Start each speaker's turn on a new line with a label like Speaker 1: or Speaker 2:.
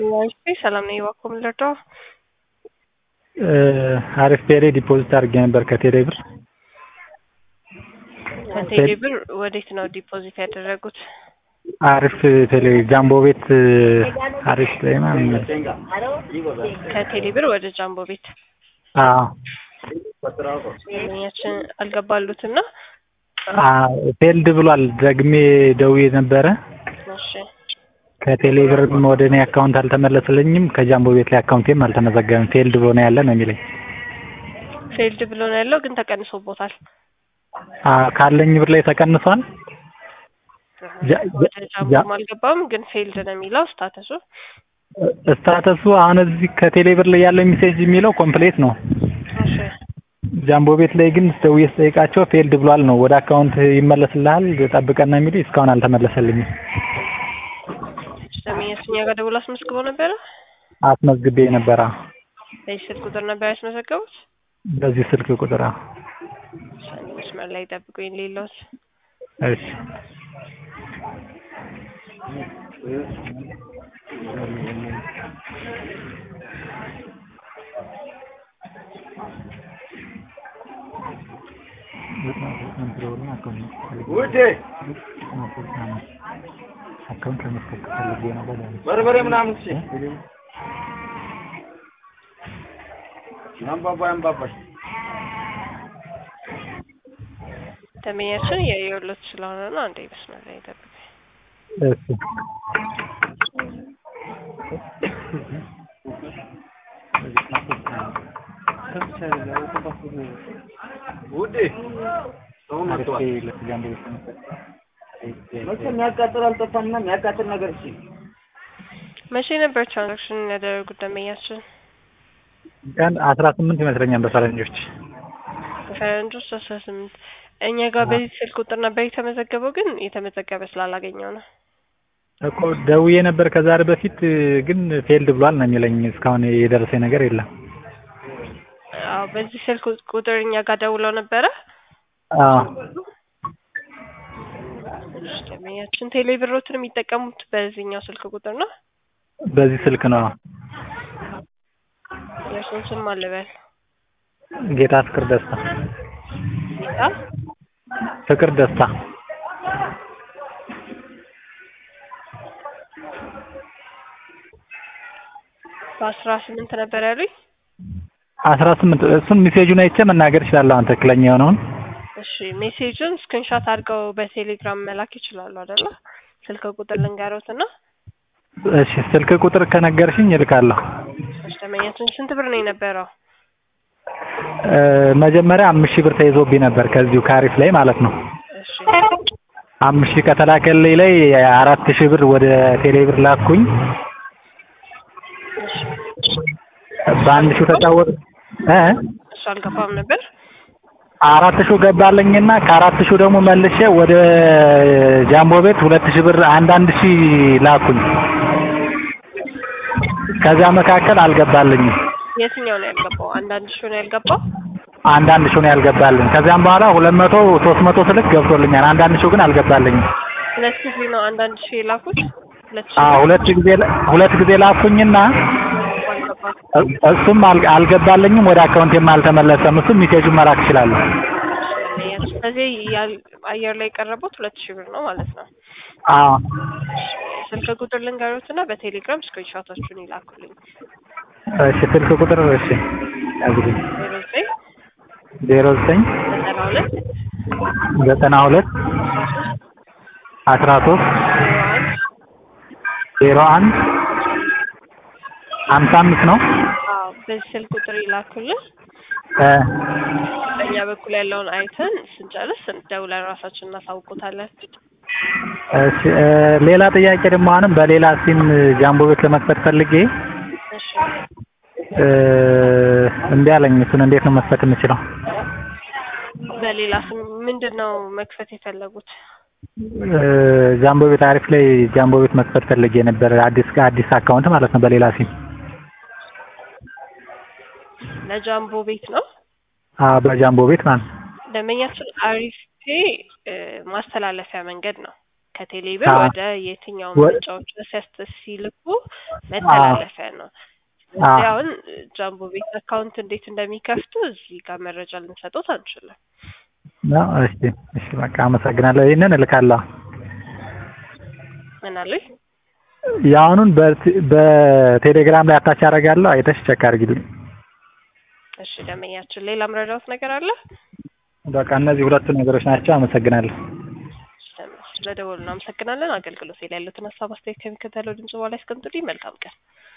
Speaker 1: ዋይፋይ ሰላም ነኝ። እባክዎ ምን ልርዳዎ?
Speaker 2: አሪፍ ፔሬ ዲፖዚት አድርጌ ነበር ከቴሌ ብር።
Speaker 1: ከቴሌ ብር ወዴት ነው ዲፖዚት ያደረጉት?
Speaker 2: አሪፍ ቴሌ ጃምቦ ቤት አሪፍ ላይ ማለት ነው።
Speaker 1: ከቴሌ ብር ወደ ጃምቦ ቤት
Speaker 2: አዎ
Speaker 1: ያችን አልገባሉትና
Speaker 2: ፌልድ ብሏል። ደግሜ ደውዬ ነበረ።
Speaker 1: እሺ
Speaker 2: ከቴሌ ብርም ወደ እኔ አካውንት አልተመለስልኝም። ከጃምቦ ቤት ላይ አካውንቴም አልተመዘገበም። ፌልድ ብሎ ነው ያለ ነው የሚለኝ።
Speaker 1: ፌልድ ብሎ ነው ያለው፣ ግን ተቀንሶቦታል።
Speaker 2: ካለኝ ብር ላይ ተቀንሷል። ጃ-
Speaker 1: ወደ
Speaker 2: ጃ-
Speaker 1: ጃምቦም አልገባም፣ ግን ፌልድ ነው የሚለው ስታተሱ።
Speaker 2: ስታተሱ አሁን እዚህ ከቴሌ ብር ላይ ያለው ሜሴጅ የሚለው ኮምፕሌት ነው።
Speaker 1: እሺ
Speaker 2: ጃምቦ ቤት ላይ ግን ደውዬ ስጠይቃቸው ፌልድ ብሏል ነው። ወደ አካውንት ይመለስልሃል ጠብቀን ነው የሚሉኝ። እስካሁን አልተመለሰልኝም።
Speaker 1: ደንበኛችን እኛ ጋር ደውሎ አስመዝግበው ነበረ።
Speaker 2: አስመዝግቤ ነበረ
Speaker 1: በዚህ ስልክ ቁጥር ነበር ያስመዘገቡት።
Speaker 2: በዚህ ስልክ ቁጥር። አዎ።
Speaker 1: አንድ መስመር ላይ ጠብቁኝ። ሌላውስ
Speaker 2: እሺ አካውንት ለመስጠት ፈልጌ ነው በላይ
Speaker 3: በርበሬ ምናምን ሲ አንባባ አንባባሽ
Speaker 1: ደንበኛችን የየሁለት ስለሆነ ነው። አንዴ መስመር ላይ ጠብቁኝ።
Speaker 2: እሺ
Speaker 3: ውዴ ሰው
Speaker 2: አሪፍ
Speaker 3: መጥቷል።
Speaker 2: ለጃምቦ ቤት ነው።
Speaker 3: መቼም የሚያቃጥል አልጠፋምና የሚያቃጥል ነገር እሺ
Speaker 1: መቼ ነበር ትራንዛክሽን ያደረጉት ደንበኛችን?
Speaker 2: ቀን አስራ ስምንት ይመስለኛል በፈረንጆች።
Speaker 1: ፈረንጆች አስራ ስምንት እኛ ጋር በዚህ ስልክ ቁጥር ነበር የተመዘገበው፣ ግን የተመዘገበ ስላላገኘው ነው።
Speaker 2: እኮ ደውዬ ነበር ከዛሬ በፊት ግን ፌልድ ብሏል ነው የሚለኝ። እስካሁን የደረሰኝ ነገር የለም።
Speaker 1: አዎ በዚህ ስልክ ቁጥር እኛ ጋር ደውለው ነበረ።
Speaker 2: አዎ
Speaker 1: እሺ፣ ደንበኛችን ቴሌ ብሮትን የሚጠቀሙት በዚህኛው ስልክ ቁጥር ነው።
Speaker 2: በዚህ ስልክ ነው።
Speaker 1: የእርሱን ስም አልበል
Speaker 2: ጌታ ፍቅር ደስታ
Speaker 1: ጌታ
Speaker 2: ፍቅር ደስታ
Speaker 1: በአስራ ስምንት ነበር ያሉኝ።
Speaker 2: አስራ ስምንት እሱን ሜሴጁን አይቼ መናገር እችላለሁ። አሁን ትክክለኛ የሆነውን
Speaker 1: እሺ ሜሴጁን ስክሪንሾት አድርገው በቴሌግራም መላክ ይችላሉ አይደለ? ስልክ ቁጥር ልንገሮት እና
Speaker 2: እሺ ስልክ ቁጥር ከነገርሽኝ እልካለሁ።
Speaker 1: እሺ ደንበኛችን ስንት ብር ነው የነበረው?
Speaker 2: እ መጀመሪያ አምስት ሺህ ብር ተይዞብኝ ነበር ከዚሁ ከአሪፍ ላይ ማለት ነው።
Speaker 1: እሺ
Speaker 2: አምስት ሺህ ከተላከልኝ ላይ አራት ሺህ ብር ወደ ቴሌ ብር ላኩኝ።
Speaker 1: እሺ
Speaker 2: በአንድ ሺህ ተጫወት እ
Speaker 1: እሱ አልገባም ነበር።
Speaker 2: አራት ሺህ ገባልኝና ከአራት ሺህ ደግሞ መልሼ ወደ ጃምቦ ቤት ሁለት ሺህ ብር አንድ አንድ ሺህ ላኩኝ። ከዛ መካከል አልገባልኝም።
Speaker 1: የትኛው ነው ያልገባው? አንዳንድ ሺህ ነው ያልገባው።
Speaker 2: አንዳንድ ሺህ ነው ያልገባልኝ። ከዚያም በኋላ ሁለት መቶ ሶስት መቶ ስልክ ገብቶልኛል። አንዳንድ ሺህ ግን አልገባልኝም።
Speaker 1: ሁለት ጊዜ ነው አንዳንድ ሺህ የላኩት። ሁለት ሺህ
Speaker 2: አዎ ሁለት ጊዜ ሁለት ጊዜ ላኩኝና
Speaker 1: አልገባም።
Speaker 2: እ- እሱም አል- አልገባልኝም። ወደ አካውንቴም አልተመለሰም። እሱም ሜሴጁን መላክ እችላለሁ።
Speaker 1: ስለዚህ ያል- አየር ላይ የቀረቡት ሁለት ሺህ ብር ነው ማለት ነው።
Speaker 2: አዎ
Speaker 1: ስልክ ቁጥር ልንገሮት እና በቴሌግራም ስክሪንሾቶቹን ይላኩልኝ።
Speaker 2: እሺ ስልክ ቁጥር እሺ ያዝልኝ
Speaker 1: ዜሮ ዘጠኝ
Speaker 2: ዜሮ ዘጠኝ
Speaker 1: ዘጠና ሁለት
Speaker 2: ዘጠና ሁለት አስራ ሶስት
Speaker 1: ዜሮ አንድ
Speaker 2: ዜሮ አንድ ሀምሳ አምስት ነው።
Speaker 1: አዎ በዚህ ስልክ ቁጥር ይላኩልን።
Speaker 2: እ
Speaker 1: በእኛ በኩል ያለውን አይተን ስንጨርስ ደውለን ራሳችን እናሳውቆታለን።
Speaker 2: እሺ እ ሌላ ጥያቄ ደግሞ አሁንም በሌላ ሲም ጃምቦ ቤት ለመክፈት ፈልጌ
Speaker 1: እሺ
Speaker 2: እ እምቢ አለኝ። እሱን እንዴት ነው መክፈት የምችለው?
Speaker 1: በሌላ ስም ምንድን ነው መክፈት የፈለጉት?
Speaker 2: እ ጃምቦ ቤት አሪፍ ላይ ጃምቦ ቤት መክፈት ፈልጌ ነበር። አዲስ አዲስ አካውንት ማለት ነው በሌላ ሲም።
Speaker 1: ለጃምቦ ቤት ነው
Speaker 2: አዎ በጃምቦ ቤት ማለት ነው።
Speaker 1: ደንበኛችን አሪፍ ፔ እ ማስተላለፊያ መንገድ ነው። ከቴሌብር
Speaker 2: አዎ።
Speaker 1: ወደ የትኛው
Speaker 2: ወ-
Speaker 1: ምርጫዎች ሲያስተ ሲልኩ መተላለፊያ ነው። ስለዚህ
Speaker 2: አዎ።
Speaker 1: አሁን ጃምቦ ቤት አካውንት እንዴት እንደሚከፍቱ እዚህ ጋር መረጃ ልንሰጡት አንችልም።
Speaker 2: ነው። እሺ እሺ፣ በቃ አመሰግናለሁ። ይህንን እልካለሁ።
Speaker 1: ምን አሉኝ?
Speaker 2: የአሁኑን በቴ- በቴሌግራም ላይ አታች አደርጋለሁ። አይተሽ ቸክ አድርጊልኝ።
Speaker 1: እሺ ደንበኛችን፣ ሌላ መረዳት ነገር አለ?
Speaker 2: በቃ እነዚህ ሁለቱ ነገሮች ናቸው። አመሰግናለሁ።
Speaker 1: ስለደወሉ እናመሰግናለን። አገልግሎት ላይ ያሉትን ሀሳብ አስተያየት ከሚከተለው ድምጽ በኋላ ያስቀምጡልኝ። መልካም ቀን።